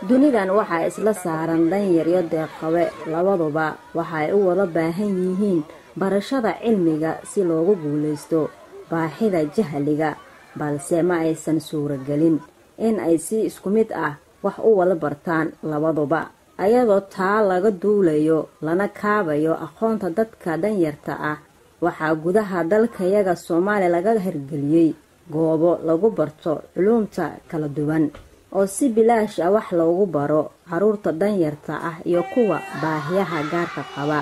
dunidan waxaa isla saaran danyar iyo deeqabe labaduba waxaay u wada baahan yihiin barashada cilmiga si loogu guulaysto baaxida jahliga balse ma aysan suuragelin in ay si isku mid ah wax u wada bartaan labaduba ayadoo taa laga duulayo lana kaabayo aqoonta dadka danyarta ah waxaa gudaha dalkayaga soomaaliya laga hirgeliyey goobo lagu barto culuumta kala duwan oo si bilaash ah wax loogu baro caruurta danyarta ah iyo kuwa baahiyaha gaarka qaba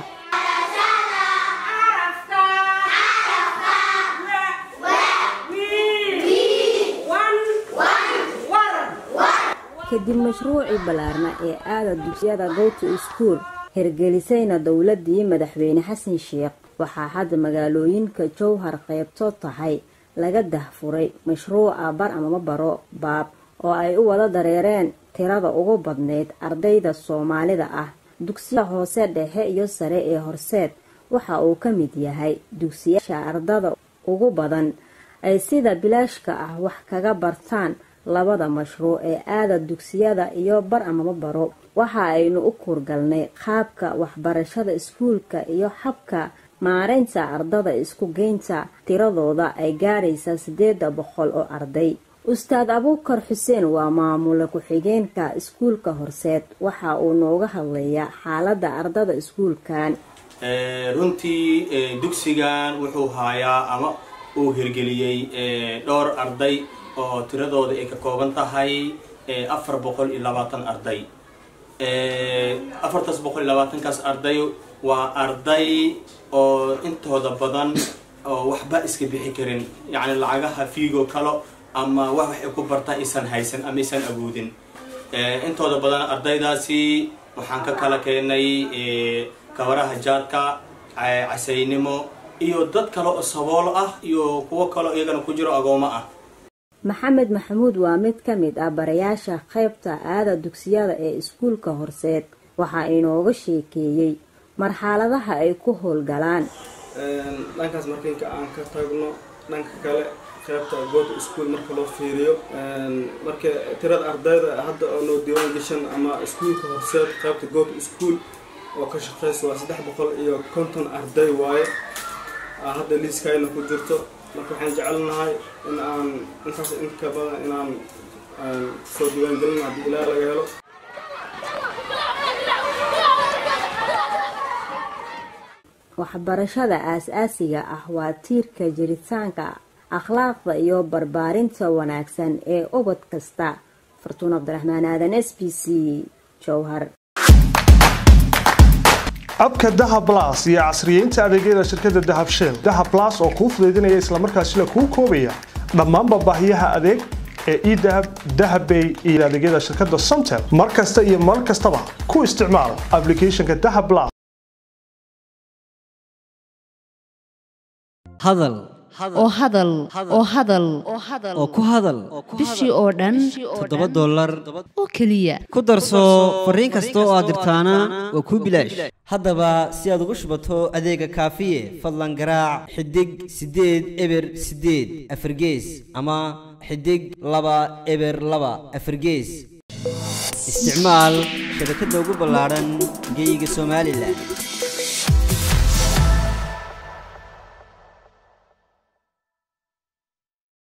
kadib mashruucii ballaarna ee aada dugsiyada gowto iskuol hirgelisayna dowladii madaxweyne xasan sheekh waxaa hadda magaalooyinka jowhar qaybtood tahay laga dahfuray mashruuca bar amama baro baab oo ay u wada dareereen tirada ugu badnayd ardayda soomaalida ah dugsiyada hoose dhexe iyo sare ee horseed waxa uu ka mid yahay dugsiyaasha ardada ugu badan ay sida bilaashka ah wax kaga bartaan labada mashruuc ee aada dugsiyada iyo bar amama baro waxa aynu u kuurgalnay qaabka waxbarashada iskuulka iyo habka maareynta ardada isku geynta tiradooda ay gaaraysa siddeeda boqol oo arday ustaad abuukar xuseen waa maamule ku-xigeenka iskuulka horseed waxa uu nooga hadlayaa xaaladda ardada iskuulkan runtii dugsigan wuxuu haayaa ama uu hirgeliyey dhowr arday oo tiradooda ay ka kooban tahay afar boqol iyo labaatan arday afartaas boqol iyo labaatankaas arday waa arday oo intooda badan oo waxba iska bixi karin yacni lacagaha fiigo kalo ama wax waxay ku bartaa aysan haysan ama aysan awoodin intooda badan ardaydaasi waxaan ka kala keenay kabaraha jaadka casaynimo iyo dad kale oo saboolo ah iyo kuwo kaleo iyagana ku jiro agoomo ah maxamed maxamuud waa mid ka mid ah barayaasha qaybta aada dugsiyada ee iskuulka horseed waxaa inooga sheekeeyey marxaladaha ay ku howlgalaan dhankaas markiinka aan ka tagno dhanka kale qaybta goota iskuol marka loo fiiriyo marka tirada ardayda hadda oo noo diiwaan gashan ama iskuulka horseed qaybta goota iskuol oo ka shaqeysa waa saddex boqol iyo konton arday waaye hadda liiskayna ku jirto marka waxaan jecelnahay in aan intaas inka badan inaan soo diiwaangelin haddii ilaa laga helo waxbarashada aas-aasiga ah waa tiirka jiritaanka akhlaaqda iyo barbaarinta wanaagsan ee ubad kasta fartuun cabdiraxmaan aadan s b c jowhar abka dahab las iyo casriyeynta adeegyada shirkadda dahab shell dahab las oo kuu fudaydinaya islamarkaasina kuu koobaya dhammaanba baahiyaha adeeg ee edahab dahabbay iyo adeegyada shirkadda somtel mar kasta iyo mar kastaba ku isticmaal aplicathonka dahab las hadal oo hadal oo hadal oo ku hadal bishii oo dhan toddoba dollar oo keliya ku darso fariin kasta oo aad dirtaana waa kuu bilaash haddaba si aad ugu shubato adeega kaafiye fadlan garaac xidig siddeed eber siddeed afargees ama xidig laba eber laba afargees isticmaal shabakadda ugu ballaadhan geeyiga somalilan